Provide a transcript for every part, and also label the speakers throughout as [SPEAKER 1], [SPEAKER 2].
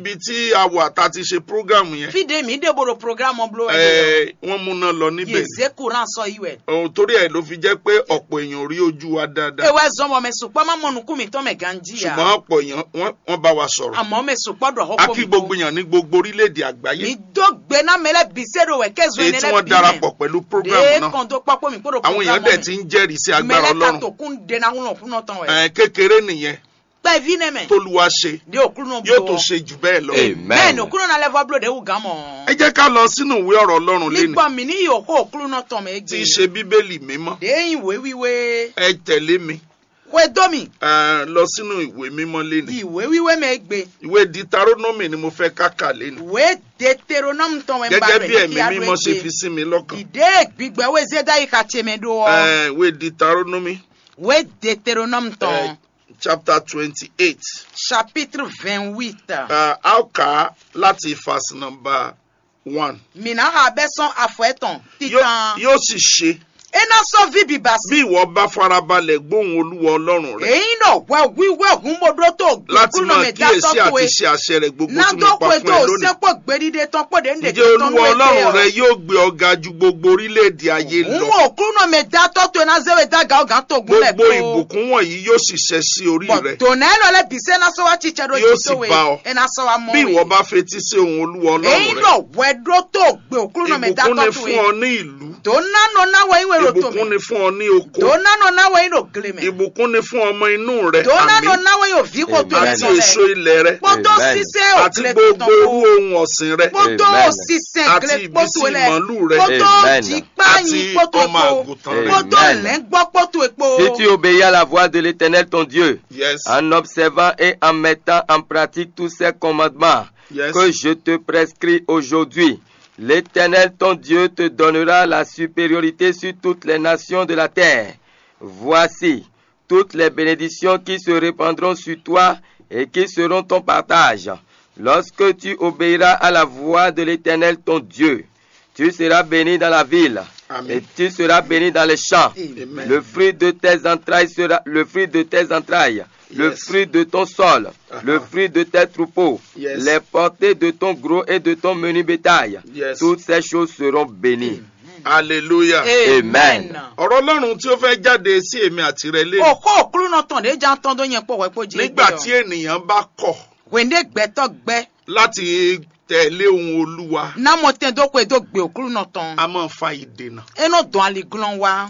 [SPEAKER 1] ibi tí a wà tá a ti ṣe prógámù yẹn
[SPEAKER 2] Fide mi de boro programme blo e.
[SPEAKER 1] ẹ, wọ́n múná lọ níbẹ̀
[SPEAKER 2] Ye
[SPEAKER 1] ni.
[SPEAKER 2] ze courant so iwe.
[SPEAKER 1] Ohun torí ẹ̀ ló fi jẹ́ pé ọ̀pọ̀ èèyàn rí ojú wa dáadáa
[SPEAKER 2] Ewe zomo me supa ma monu kumi to me ganji ya.
[SPEAKER 1] ṣùgbọ́n ọ̀pọ̀ èèyàn wọ́n- wọ́n bá wa sọ̀rọ̀
[SPEAKER 2] Àmọ́ me supa do
[SPEAKER 1] a
[SPEAKER 2] hoko
[SPEAKER 1] kí gbogbo èèyàn ní gbogbo orílẹ̀-èdè àgbáyé
[SPEAKER 2] Mi do gbe na mele bisero we kezo
[SPEAKER 1] èyí
[SPEAKER 2] ne
[SPEAKER 1] tí
[SPEAKER 2] le
[SPEAKER 1] wọ́n darapọ̀ pẹ̀lú prógámù
[SPEAKER 2] De
[SPEAKER 1] náà
[SPEAKER 2] kon do papo mi ko do
[SPEAKER 1] àwọn èèyàn dẹ̀ ti ń jẹ́rìí sí agbára
[SPEAKER 2] Mele ka
[SPEAKER 1] ọlọ́run
[SPEAKER 2] to kun de na huno kuno ton we.
[SPEAKER 1] Ẹ, kékeré nìyẹn
[SPEAKER 2] Pe vi ne me.
[SPEAKER 1] tólúwa ṣe
[SPEAKER 2] De okuno blo.
[SPEAKER 1] yóò tó ṣe jù bẹ́ẹ̀ lọ.
[SPEAKER 3] Amen.
[SPEAKER 2] Men okuno na level blo de u gamo.
[SPEAKER 1] ẹ jẹ́ ká lọ sínú ìwé ọ̀rọ̀ ọlọ́run
[SPEAKER 2] Mi
[SPEAKER 1] lẹ́nu
[SPEAKER 2] gba mi ni yo ko okuno ton me
[SPEAKER 1] tí í
[SPEAKER 2] gbe.
[SPEAKER 1] ṣe bíbélì mímọ́
[SPEAKER 2] De yin we wiwe.
[SPEAKER 1] ẹ tẹ̀lé mi
[SPEAKER 2] We do mi.
[SPEAKER 1] ẹ, lọ sínú ìwé mímọ́ lẹ́nu
[SPEAKER 2] Ìwé wíwé me gbe.
[SPEAKER 1] ìwé ditaronomy ni mo fẹ́ káka lẹ́nu
[SPEAKER 2] Ìwé Deuteronome tán wẹ́n bá
[SPEAKER 1] gẹ́gẹ́
[SPEAKER 2] rẹ̀
[SPEAKER 1] bí
[SPEAKER 2] ní
[SPEAKER 1] ẹ̀mí
[SPEAKER 2] kí á
[SPEAKER 1] mímọ́ ṣe
[SPEAKER 2] gbé.
[SPEAKER 1] fi sí mi lọ́kàn
[SPEAKER 2] Ìdé gbígbẹ́ wé Zédá yìí ka tèmi do ọ.
[SPEAKER 1] Ẹ, ìwé ditaronomy
[SPEAKER 2] Wé Deuteronome tán.
[SPEAKER 1] ẹ, chapter twenty eight
[SPEAKER 2] Chapitre vingt-huit.
[SPEAKER 1] a ó kà á láti verse number one
[SPEAKER 2] Mina ha bẹ́ sán afọ ẹ̀tàn
[SPEAKER 1] Yóò-
[SPEAKER 2] titan.
[SPEAKER 1] yóò sì ṣe
[SPEAKER 2] Iná sọ fíbi bàsí.
[SPEAKER 1] bí ìwọ bá farabalẹ̀ gbóhùn olúwa ọlọ́run rẹ
[SPEAKER 2] Èyí náà wẹ́ wíwẹ́ ògùn mọ́dọ́ tó gbé
[SPEAKER 1] láti
[SPEAKER 2] kúrò
[SPEAKER 1] máa
[SPEAKER 2] mi dá
[SPEAKER 1] kíyèsí
[SPEAKER 2] tọ́kù
[SPEAKER 1] àti
[SPEAKER 2] ẹ̀.
[SPEAKER 1] ṣe àṣẹ rẹ̀ gbogbo tí mo
[SPEAKER 2] Nádọ́
[SPEAKER 1] pa
[SPEAKER 2] pé
[SPEAKER 1] fún
[SPEAKER 2] tó
[SPEAKER 1] ẹ
[SPEAKER 2] o
[SPEAKER 1] lónìí.
[SPEAKER 2] sẹ́pọ̀ gbẹ́dídé tán pọ̀ dé ndè
[SPEAKER 1] Ǹjẹ́ olúwa ọlọ́run rẹ yóò gbé ọ̀gá ju gbogbo orílẹ̀-èdè ayé
[SPEAKER 2] Òun
[SPEAKER 1] lọ.
[SPEAKER 2] ò kúrò mi dá tọ́tù ẹ̀ náà zẹ́wẹ̀ dá gàó gàó tó gúnlẹ̀
[SPEAKER 1] Gbogbo ìbùkún wọ̀nyí yóò sì ṣẹ sí orí rẹ.
[SPEAKER 2] tòun ẹ̀ lọ́lẹ̀ bìsẹ́ náà sọ wá títsẹ́ ló
[SPEAKER 1] Yóò
[SPEAKER 2] ti
[SPEAKER 1] sì
[SPEAKER 2] tó wẹ̀
[SPEAKER 1] bá ọ.
[SPEAKER 2] ẹ̀ náà sọ wá mọ́
[SPEAKER 1] Bí ìwọ
[SPEAKER 2] wẹ̀.
[SPEAKER 1] bá fetí sí ohun olúwa
[SPEAKER 2] èyí
[SPEAKER 1] ọlọ́run rẹ,
[SPEAKER 2] lọ wẹ́dọ́ tó gbé òkúrú náà mi dá
[SPEAKER 1] ìbùkún ni
[SPEAKER 2] tọ́tù
[SPEAKER 1] fún ọ
[SPEAKER 2] ẹ̀.
[SPEAKER 1] ní ìlú,
[SPEAKER 2] tó nánà náwó yín wẹ̀rọ tó
[SPEAKER 1] ìbùkún
[SPEAKER 2] mi.
[SPEAKER 1] ni fún ọ ní
[SPEAKER 2] tó
[SPEAKER 1] oko,
[SPEAKER 2] nánà náwó yín lò gílé mi.
[SPEAKER 1] ìbùkún ni fún ọmọ inú rẹ,
[SPEAKER 2] tó nánà
[SPEAKER 1] àmín,
[SPEAKER 2] náwó yín ò fi kó tó
[SPEAKER 3] Amen.
[SPEAKER 1] àti
[SPEAKER 2] ẹ̀
[SPEAKER 1] èso
[SPEAKER 2] sọ̀lẹ̀.
[SPEAKER 1] ilẹ̀ rẹ,
[SPEAKER 2] kótó
[SPEAKER 3] Amen.
[SPEAKER 2] sísẹ́
[SPEAKER 1] àti
[SPEAKER 2] òkèlè
[SPEAKER 1] gbogbo
[SPEAKER 2] tó
[SPEAKER 1] irú
[SPEAKER 2] kó.
[SPEAKER 1] ohun ọ̀sìn rẹ,
[SPEAKER 2] kótó
[SPEAKER 3] Amen.
[SPEAKER 2] sísẹ́
[SPEAKER 1] àti
[SPEAKER 2] ìkèlè
[SPEAKER 1] ìbísí
[SPEAKER 2] kótó ilẹ̀.
[SPEAKER 1] màálù rẹ,
[SPEAKER 2] kótó
[SPEAKER 3] Amen.
[SPEAKER 2] jípáyín
[SPEAKER 1] àti
[SPEAKER 2] kótó
[SPEAKER 1] ọmọ
[SPEAKER 2] epo.
[SPEAKER 1] àgùntàn rẹ.
[SPEAKER 2] kótó
[SPEAKER 3] Amen.
[SPEAKER 2] lẹ́ngbọ́ kótó epo.
[SPEAKER 3] Si tu obéis à la voix de l'Éternel ton Dieu,
[SPEAKER 1] Yes.
[SPEAKER 3] en observant et en mettant en pratique tous ces commandements
[SPEAKER 1] Yes.
[SPEAKER 3] que je te prescris aujourd'hui, l'Éternel ton Dieu te donnera la supériorité sur toutes les nations de la terre. Voici toutes les bénédictions qui se répandront sur toi et qui seront ton partage. Lorsque tu obéiras à la voix de l'Éternel ton Dieu, tu seras béni dans la ville
[SPEAKER 1] Amen.
[SPEAKER 3] et tu seras béni dans les champs.
[SPEAKER 1] Amen.
[SPEAKER 3] Le fruit de tes entrailles sera le fruit de tes entrailles, le
[SPEAKER 1] Yes.
[SPEAKER 3] fruit de ton sol,
[SPEAKER 1] Uh-huh.
[SPEAKER 3] le fruit de tes troupeaux,
[SPEAKER 1] Yes.
[SPEAKER 3] les portées de ton gros et de ton menu bétail.
[SPEAKER 1] Yes.
[SPEAKER 3] Toutes ces choses seront bénies.
[SPEAKER 1] Hallelujah.
[SPEAKER 3] Amen.
[SPEAKER 1] Ọ̀rọ̀ ọlọ́run tí ó fẹ́ jáde sí èmi àti rẹ lé
[SPEAKER 2] òkú òkúrú náà tàn dé já tán tó yẹn pọ̀ wẹ́pọ̀ jí
[SPEAKER 1] nígbà tí ènìyàn bá kọ̀
[SPEAKER 2] wèndé gbẹ́tọ̀ gbẹ́
[SPEAKER 1] láti tẹ̀lé ohun olúwa
[SPEAKER 2] námọ̀ tẹ́ tó kó ètò gbé òkúrú náà tán
[SPEAKER 1] a máa fa ìdènà.
[SPEAKER 2] ẹnu dùn àlìgúnlọ́n wa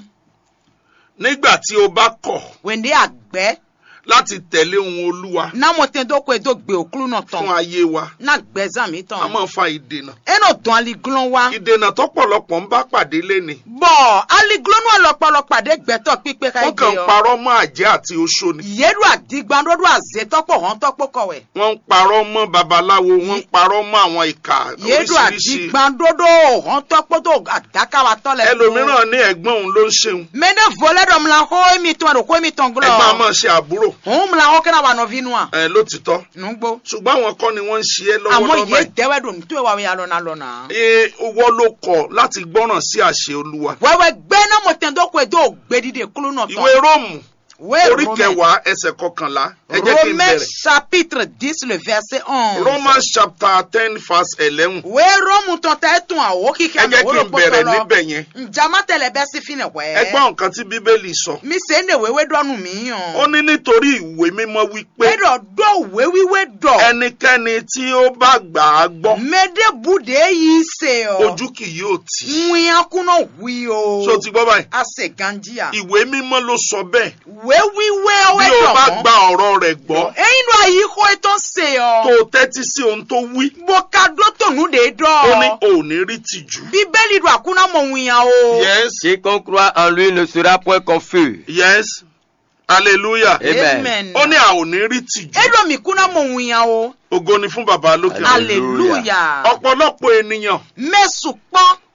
[SPEAKER 1] nígbà tí o bá kọ̀
[SPEAKER 2] wèndé àgbẹ́
[SPEAKER 1] láti tẹ̀lé ohun olúwa
[SPEAKER 2] námọ̀ tẹ́ tó kó ètò gbé òkúrú náà tán
[SPEAKER 1] fún ayé wa
[SPEAKER 2] náà gbẹ́ zàmì
[SPEAKER 1] a
[SPEAKER 2] tán
[SPEAKER 1] máa fa ìdènà.
[SPEAKER 2] ẹnu dùn àlìgúnlọ́n wa
[SPEAKER 1] ìdènà tọ́pọ̀lọpọ̀ ń bá pàdé léni
[SPEAKER 2] bọ̀ àlìgúnlọ́n náà lọ́pọ̀lọ́ pàdé gbẹ́tọ̀ pípé ká
[SPEAKER 1] wọ́n kàn ń
[SPEAKER 2] ẹgbẹ́ ọ
[SPEAKER 1] parọ́ mọ́ àjẹ́ àti oṣó ni
[SPEAKER 2] yéèdù àdìgbàndódò àzẹ́tọ́pọ̀ hàn tọ́pọ̀ kọ̀wẹ̀
[SPEAKER 1] wọ́n ń parọ́ mọ́ babaláwo wọ́n ń parọ́ mọ́ àwọn ìkà
[SPEAKER 2] yéèdù
[SPEAKER 1] oríṣiríṣi
[SPEAKER 2] àdìgbàndódò hàn tọ́pọ̀ tó àdákàwà tọ́lẹ̀
[SPEAKER 1] ẹlòmíràn ní ẹ̀gbọ́n òun ló ń ṣeun
[SPEAKER 2] mene volé dɔ mla xɔ emi tɔn do ko emi tɔn
[SPEAKER 1] ẹ̀gbọ́n a
[SPEAKER 2] gblɔ
[SPEAKER 1] máa ṣe àbúrò
[SPEAKER 2] òun mla xɔ kena wa nɔvi nua
[SPEAKER 1] ẹ̀ lótìtọ́
[SPEAKER 2] nugbo
[SPEAKER 1] ṣùgbọ́n àwọn kọ́ ni wọ́n ń ṣe é
[SPEAKER 2] àmɔ
[SPEAKER 1] lọ́wọ́lọ́wọ́
[SPEAKER 2] ye
[SPEAKER 1] báyìí.
[SPEAKER 2] dɛwɛ do nutu wa ya lɔna lɔna.
[SPEAKER 1] Ee, owó ló kọ̀ láti gbọ́ràn sí àṣẹ olúwa.
[SPEAKER 2] wɛwɛ gbɛ na mo tɛn do ko e do gbedide kulu nɔ
[SPEAKER 1] ìwé
[SPEAKER 2] tɔn
[SPEAKER 1] róòmù orí
[SPEAKER 2] we
[SPEAKER 1] kẹwàá ẹsẹ̀ kọkànlá ẹ jẹ́ kí n
[SPEAKER 2] romain
[SPEAKER 1] bẹ̀rẹ̀.
[SPEAKER 2] chapitre dix le verset onze.
[SPEAKER 1] romans chapter ten verse eleven
[SPEAKER 2] we romu tɔn ta etun awo
[SPEAKER 1] ẹ
[SPEAKER 2] kika
[SPEAKER 1] jẹ́ kí n bẹ̀rẹ̀ níbẹ̀ yẹn.
[SPEAKER 2] njama tɛlɛ bɛ si fi ne
[SPEAKER 1] ẹ
[SPEAKER 2] wɛ.
[SPEAKER 1] gbọ́ nǹkan tí bíbélì sọ.
[SPEAKER 2] mi se ne wewe dɔnu mi
[SPEAKER 1] ó
[SPEAKER 2] yan.
[SPEAKER 1] ní nítorí ìwé mímọ́ wípé
[SPEAKER 2] e dɔ do wewiwe dɔ.
[SPEAKER 1] ẹnikẹ́ni tí ó bá gbà á gbọ́
[SPEAKER 2] mede bude yi se o.
[SPEAKER 1] ojú kì yóò tì í.
[SPEAKER 2] ŋuya kunɔ hui o.
[SPEAKER 1] ṣó ti gbọ́ báyìí.
[SPEAKER 2] ase ganjia.
[SPEAKER 1] ìwé mímọ́ ló sọ bẹ́ẹ̀.
[SPEAKER 2] wewiwe
[SPEAKER 1] bí
[SPEAKER 2] ọwẹ
[SPEAKER 1] o bá
[SPEAKER 2] dọ̀mọ́.
[SPEAKER 1] gba ọ̀rọ̀ rẹ̀ gbọ́
[SPEAKER 2] ẹyin ló ayi kó ètò ṣe
[SPEAKER 1] tó
[SPEAKER 2] ọ.
[SPEAKER 1] o tẹ́tí sí ohun tó wí
[SPEAKER 2] bọ́ká dótònú de
[SPEAKER 1] ó ní
[SPEAKER 2] dọ́.
[SPEAKER 1] o ò ní rí tìjú.
[SPEAKER 2] bíbélì do àkúnná mọ̀ òun yàn o.
[SPEAKER 1] yes
[SPEAKER 3] Quiconque croit en lui ne sera point confus.
[SPEAKER 1] yes hallelujah.
[SPEAKER 3] Amen.
[SPEAKER 1] ó ní a ò ní rí tìjú.
[SPEAKER 2] edo mi kúnná mọ̀ òun yàn o.
[SPEAKER 1] ògo ni fún bàbá lókè.
[SPEAKER 3] Hallelujah.
[SPEAKER 2] hallelujah.
[SPEAKER 1] ọ̀pọ̀lọpọ̀ ènìyàn
[SPEAKER 2] mẹ́sùn pọ́n.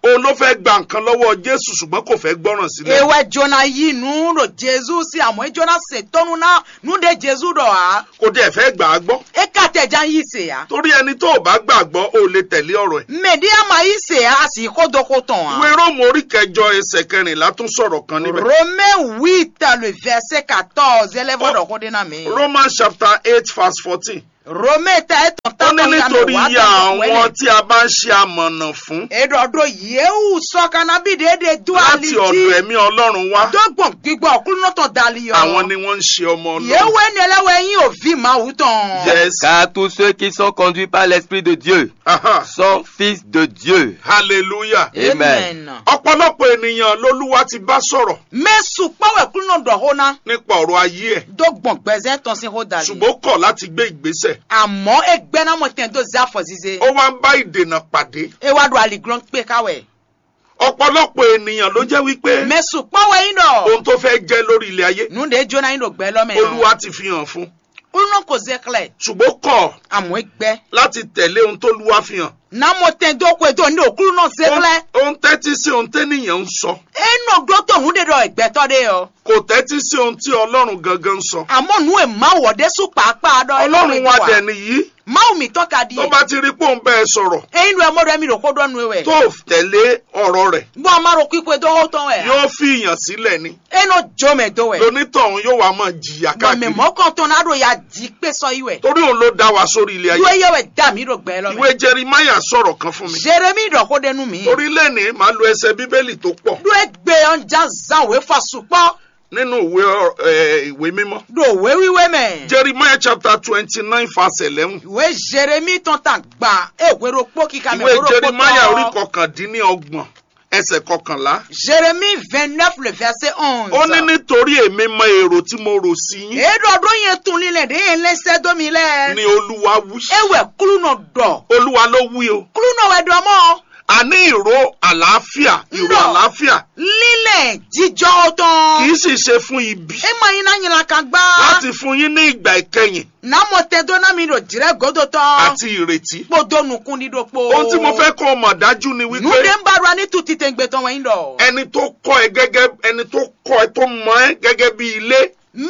[SPEAKER 1] òun ló fẹ́ gba nǹkan lọ́wọ́ jésù ṣùgbọ́n kò fẹ́ gbọ́ràn sílẹ̀
[SPEAKER 2] ewe jona yi nu ɖo jesu si amewo jona se tɔnu na nu ɖe jesu ɖɔ ha
[SPEAKER 1] kò dẹ̀ fẹ́ gbà á gbọ́
[SPEAKER 2] eka tɛ dza yi se ya
[SPEAKER 1] torí ẹni tó o bá gbàgbọ́ o lè tẹ̀lé ọ̀rọ̀ ẹ̀
[SPEAKER 2] mɛdi ama yi se ya asi ko do ko tɔn
[SPEAKER 1] ìwé
[SPEAKER 2] ha
[SPEAKER 1] róòmù orí kẹjọ ẹsẹ̀ kẹrìnlá tún sọ̀rọ̀ kan níbẹ̀
[SPEAKER 2] romain huit le verset quatorze élève ɖɔ ko de na mi
[SPEAKER 1] romans chapter eight verse fourteen
[SPEAKER 2] romain ta etɔn
[SPEAKER 1] ó
[SPEAKER 2] ta
[SPEAKER 1] ní nítorí iye àwọn tí a bá ń ṣe amọ̀nà fún
[SPEAKER 2] eɖɔɖo yewu sɔkana bi de de do ali
[SPEAKER 1] láti ọ̀dọ̀
[SPEAKER 2] ti
[SPEAKER 1] ẹ̀mí ọlọ́run wá
[SPEAKER 2] dɔgbɔn gbigbɔ kulunɔtɔ dali yɔ
[SPEAKER 1] àwọn ni wọ́n ń ṣe ọmọ ọlọ́run
[SPEAKER 2] yewu enelewe yin ovi mawu tɔn
[SPEAKER 1] yes
[SPEAKER 3] Car tous ceux qui sont conduits par l'Esprit de Dieu
[SPEAKER 1] aha
[SPEAKER 3] sont fils de Dieu.
[SPEAKER 1] hallelujah
[SPEAKER 3] Amen.
[SPEAKER 1] ọ̀pọ̀lọpọ̀ ènìyàn lolúwa ti bá sọ̀rọ̀
[SPEAKER 2] mesu kpɔwɛ kulunɔ dɔ ho na
[SPEAKER 1] nípa ọ̀rọ̀ ayé ẹ̀
[SPEAKER 2] dɔgbɔn gbɛzɛ tɔn si ho dali
[SPEAKER 1] ṣùgbọ́n ó kọ̀ láti gbé ìgbésẹ̀
[SPEAKER 2] àmọ́ egbɛna mo tẹ̀ tó zi afɔ zize
[SPEAKER 1] ó wá ń bá ìdènà pàdé
[SPEAKER 2] ewa do aliglɔn kpe kawɛ
[SPEAKER 1] ọ̀pọ̀lọpọ̀ ènìyàn ló jẹ́ wípé
[SPEAKER 2] mesu kpɔwɛ yin dɔ
[SPEAKER 1] ohun tó fẹ́ jẹ́ lórí ilé ayé
[SPEAKER 2] nu de jona yin do gbɛ lɔmɛ
[SPEAKER 1] olúwa ti fi hàn fún
[SPEAKER 2] kulunɔ ko ze klɛ
[SPEAKER 1] ṣùgbọ́n ó kọ̀
[SPEAKER 2] àmọ́ egbɛ
[SPEAKER 1] láti tẹ̀lé ohun tó lúwa fi hàn
[SPEAKER 2] na mo tẹ̀ do ko do ne o kulunɔ ze klɛ
[SPEAKER 1] ó ń tẹ́tí sí ohun tẹ́nìyàn ń sọ
[SPEAKER 2] eno do to nu de dɔ egbɛtɔ de yɔ
[SPEAKER 1] kò tẹ́tí sí ohun tí ọlọ́run gangan ń sọ
[SPEAKER 2] àmọ́ nu e ma wɔ de su kpaakpaa dɔ
[SPEAKER 1] ọlọ́run wa dẹ̀ nìyí
[SPEAKER 2] mawu mi tɔ ka di
[SPEAKER 1] tó bá ti rí pé òun bẹ́ẹ̀ sọ̀rọ̀
[SPEAKER 2] eyin do ɛmɔ do ɛmi do ko dɔ nu wɛ
[SPEAKER 1] tó tẹ̀lé ọ̀rọ̀ rẹ̀
[SPEAKER 2] bɔn a ma do kikwe do ho tɔn wɛ
[SPEAKER 1] yóò fi ìyàn sílẹ̀ ni
[SPEAKER 2] eno jome do wɛ
[SPEAKER 1] lonítọ̀hún yóò wá máa jìyà
[SPEAKER 2] bɔn mɛ
[SPEAKER 1] káàkiri
[SPEAKER 2] mɔ kɔntɔn na do ya di kpe sɔ yi wɛ
[SPEAKER 1] torí òun ló dá wa sórí ilé ayé
[SPEAKER 2] do eye wɛ da mi do gbɛ lɔmɛ.
[SPEAKER 1] ìwé jerimaya sọ̀rọ̀ kan fún mi
[SPEAKER 2] jeremi dɔko denu mi.
[SPEAKER 1] torí lẹ́ni màá lo ẹsẹ̀ bíbélì tó pọ̀
[SPEAKER 2] do egbe ɔnja zan we fa supɔ
[SPEAKER 1] nínú ìwé ọ- ẹ, ìwé mímọ́
[SPEAKER 2] do we wiwe mɛ.
[SPEAKER 1] jerimaya chapter twenty nine verse eleven
[SPEAKER 2] ìwé jeremi tán ta gba ewero kpó kíkà mɛ
[SPEAKER 1] ìwé
[SPEAKER 2] ewero kpó
[SPEAKER 1] jerimaya orí
[SPEAKER 2] tán.
[SPEAKER 1] kọkàndínlọ́gbọ̀n ẹsẹ̀ kọkànlá
[SPEAKER 2] jeremi vingt neuf le verset
[SPEAKER 1] ó ní
[SPEAKER 2] onze.
[SPEAKER 1] nítorí èmi mọ èrò tí mo rò sí yín
[SPEAKER 2] eɖɔɖo yẹn tún lílẹ̀ de yẹn lẹ́sẹ̀ domi
[SPEAKER 1] ni
[SPEAKER 2] lẹ̀.
[SPEAKER 1] olúwa wí
[SPEAKER 2] ewé kulunɔ dɔ
[SPEAKER 1] olúwa ló wí o
[SPEAKER 2] kulunɔ wɛ dɔ mɔ.
[SPEAKER 1] àní ìró àlàáfíà ìró
[SPEAKER 2] Ńlọ.
[SPEAKER 1] àlàáfíà
[SPEAKER 2] lílẹ̀ jíjọ́
[SPEAKER 1] kì í
[SPEAKER 2] tán.
[SPEAKER 1] sì ṣe fún ibi
[SPEAKER 2] e ma yin na yin kan gbá.
[SPEAKER 1] láti fún yín ní ìgbà ìkẹyìn
[SPEAKER 2] namɔ tɛ dɔnna mi do dirɛ godo tán.
[SPEAKER 1] àti ìrètí
[SPEAKER 2] kpodo nukun di do kpo.
[SPEAKER 1] ohun tí mo fẹ́ kọ́ ọ mọ̀ dájú ni
[SPEAKER 2] nude
[SPEAKER 1] wípé
[SPEAKER 2] ń bá ra ní tu títẹ̀ gbẹ̀tọ̀ wọ̀nyí dọ̀.
[SPEAKER 1] ẹni tó kọ́ ẹ gẹ́gẹ́ ẹni tó kọ́ ẹ tó mọ ẹ gẹ́gẹ́ bí ilé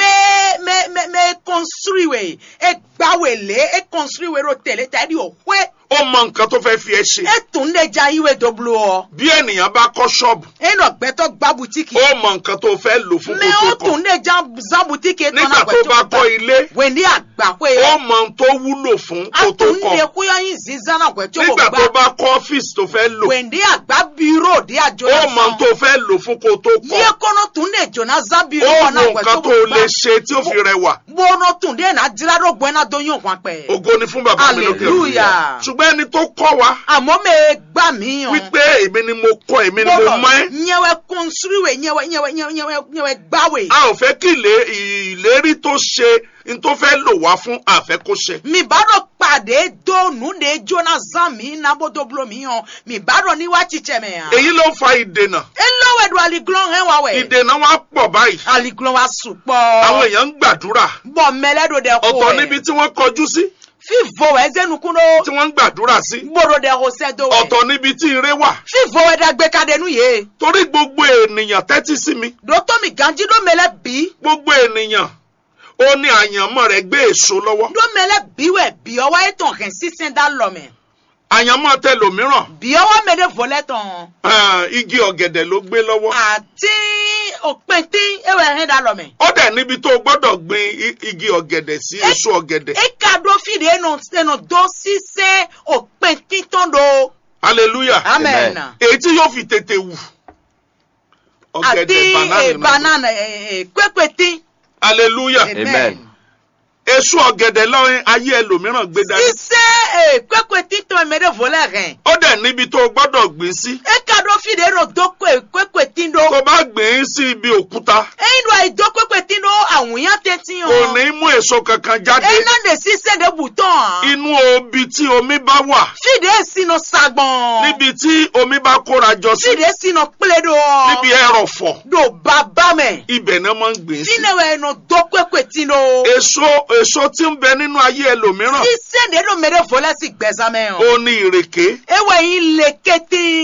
[SPEAKER 2] mɛ mɛ mɛ mɛ construire e gbawele e construire ro tẹ̀lé tàbí o hwẹ́
[SPEAKER 1] ó mọ nǹkan tó fẹ́ fi ẹ ṣe
[SPEAKER 2] e tún lè ja iwe doblo ọ.
[SPEAKER 1] bí ènìyàn bá kọ́ ṣọ́ọ̀bù
[SPEAKER 2] e nọ gbẹtọ gba butiki.
[SPEAKER 1] ó mọ nǹkan tó fẹ́ lò fún
[SPEAKER 2] mɛ
[SPEAKER 1] kó
[SPEAKER 2] o
[SPEAKER 1] tó kọ́
[SPEAKER 2] tún lè ja zan butiki e tán
[SPEAKER 1] nígbà tó bá kọ́ ilé
[SPEAKER 2] wẹ̀ndí àgbà pé
[SPEAKER 1] ó mọ ohun tó wúlò fún
[SPEAKER 2] a
[SPEAKER 1] kó tó
[SPEAKER 2] tún lè
[SPEAKER 1] kọ́
[SPEAKER 2] kóyọ yín zizan náà gbẹtọ kò
[SPEAKER 1] nígbà tó
[SPEAKER 2] gbà.
[SPEAKER 1] bá kọ́ ọ́fíìsì tó fẹ́ lò
[SPEAKER 2] wẹ̀ndí àgbà biro di àjọ
[SPEAKER 1] ó mọ ohun tó fẹ́ lò fún kó tó
[SPEAKER 2] yíyẹ
[SPEAKER 1] kọ́
[SPEAKER 2] kọ́nà tún lè jọ̀nà zan biro
[SPEAKER 1] ó
[SPEAKER 2] wọn
[SPEAKER 1] mọ
[SPEAKER 2] náà
[SPEAKER 1] nǹkan
[SPEAKER 2] gbẹtọ
[SPEAKER 1] tó
[SPEAKER 2] kò
[SPEAKER 1] lè
[SPEAKER 2] gbà.
[SPEAKER 1] ṣe tí ó fi rẹwà
[SPEAKER 2] bọ́ọ̀nà tún lè nà diraro gbẹ́nà dọ́yún wọn pẹ̀.
[SPEAKER 1] ògo ni fún bàbá mi lókè ọ̀run.
[SPEAKER 2] Hallelujah.
[SPEAKER 1] ṣùgbọ́n ẹni tó kọ́ wa
[SPEAKER 2] àmọ́ mẹ́ gbà mí yàn.
[SPEAKER 1] wípé èmi ni mo kọ́ èmi ni mo mọ̀ ẹ́
[SPEAKER 2] nyɛwɛ kɔnsiriwe nyɛwɛ nyɛwɛ nyɛwɛ nyɛwɛ nyɛwɛ gbawe.
[SPEAKER 1] a ò fẹ́ kí ilé- ìlérí tó ṣe n tó fẹ́ lò wá fún àfẹ́ kó ṣe.
[SPEAKER 2] mi bá dọ̀ pàdé tó nu de jóná zan mi nabodo bulo mi hàn mi bá dọ̀ ní wá titsẹ̀ mẹ́ hàn.
[SPEAKER 1] èyí ló ń fa ìdènà
[SPEAKER 2] elówó do aliglɔn hɛn wa wɛ.
[SPEAKER 1] ìdènà wa pọ̀ báyìí
[SPEAKER 2] aliglɔn wa sùn
[SPEAKER 1] àwọn
[SPEAKER 2] kpɔ.
[SPEAKER 1] èèyàn ń gbàdúrà
[SPEAKER 2] bɔn mɛlɛ do dɛ ko
[SPEAKER 1] ọ̀tọ̀ níbi
[SPEAKER 2] wɛ.
[SPEAKER 1] tí wọ́n kọjú sí
[SPEAKER 2] fífo wɛ zɛnukun
[SPEAKER 1] tí
[SPEAKER 2] do.
[SPEAKER 1] wọ́n ń gbàdúrà sí
[SPEAKER 2] gbòòrò dɛ ko sɛ do wɛ.
[SPEAKER 1] ọ̀tọ̀ níbi tí ire wà
[SPEAKER 2] fífo wɛ dàgbé kadenu ye.
[SPEAKER 1] torí gbogbo ènìyàn tẹ́tí sí mi
[SPEAKER 2] dòtó mi ganji do mɛlɛ bi.
[SPEAKER 1] gbogbo ènìyàn ó ní àyànmọ́ rẹ̀ gbé èso lọ́wọ́
[SPEAKER 2] do mɛlɛ bi wɛ bi ɔwɔ etɔn hɛn sísɛn da lɔmɛ.
[SPEAKER 1] àyànmọ́ tẹlòmíràn
[SPEAKER 2] bi ɔwɔ mɛ de volɛ tɔn.
[SPEAKER 1] ah, igi ọ̀gẹ̀dẹ̀ ló gbé lọ́wọ́
[SPEAKER 2] àti òpintin ewé ẹ̀hìn dá lọ́mẹ̀.
[SPEAKER 1] ó dẹ̀ níbi tó o gbọ́dọ̀ gbin i- igi ọ̀gẹ̀dẹ̀ sí
[SPEAKER 2] Ẹ-
[SPEAKER 1] èso ọ̀gẹ̀dẹ̀
[SPEAKER 2] eka do fìdí ẹnu ẹnu do ṣiṣẹ́ òpintin tán do.
[SPEAKER 1] hallelujah
[SPEAKER 2] amen.
[SPEAKER 3] Amen.
[SPEAKER 1] èyí tí yóò fi tètè wù
[SPEAKER 2] àti
[SPEAKER 1] ọ̀gẹ̀dẹ̀ banana náà.
[SPEAKER 2] banana pépétin.
[SPEAKER 1] hallelujah
[SPEAKER 3] Amen.
[SPEAKER 1] èso ọ̀gẹ̀dẹ̀ lọ́rin ayé ẹlòmíràn gbé dání
[SPEAKER 2] ṣiṣẹ́ pépétin tán ẹ̀mẹ́rẹ́ volẹ̀ rẹ̀.
[SPEAKER 1] ó dẹ̀ níbi tó o gbọ́dọ̀ gbìn sí
[SPEAKER 2] eka do fìdí ẹnu do pépétin do.
[SPEAKER 1] tó bá gbìn ín sí ibi òkúta
[SPEAKER 2] ẹyin do àìdó pépétin do àwùyán tẹ́tí
[SPEAKER 1] kò
[SPEAKER 2] hàn.
[SPEAKER 1] ní mú èso kankan jáde
[SPEAKER 2] ẹyin náà lè ṣiṣẹ́ de bùtọ̀.
[SPEAKER 1] inú obi tí omi bá wà
[SPEAKER 2] fìdí ẹ̀sìn sagbọ̀n.
[SPEAKER 1] níbi tí omi bá kóra jọ sí
[SPEAKER 2] fìdí ẹ̀sìn pélé do.
[SPEAKER 1] níbi ẹrọ̀fọ̀
[SPEAKER 2] do bàbá mẹ́.
[SPEAKER 1] ibẹ̀ náà máa ń gbìn sí
[SPEAKER 2] Tinewe ẹnu do pépétin do.
[SPEAKER 1] èso èso tí ń bẹ nínú ayé ẹlòmíràn
[SPEAKER 2] sísè de do mèrè volẹ́ sí gbẹ̀zámẹ́ o.
[SPEAKER 1] ó ní ìrèké
[SPEAKER 2] ewé yín lè kété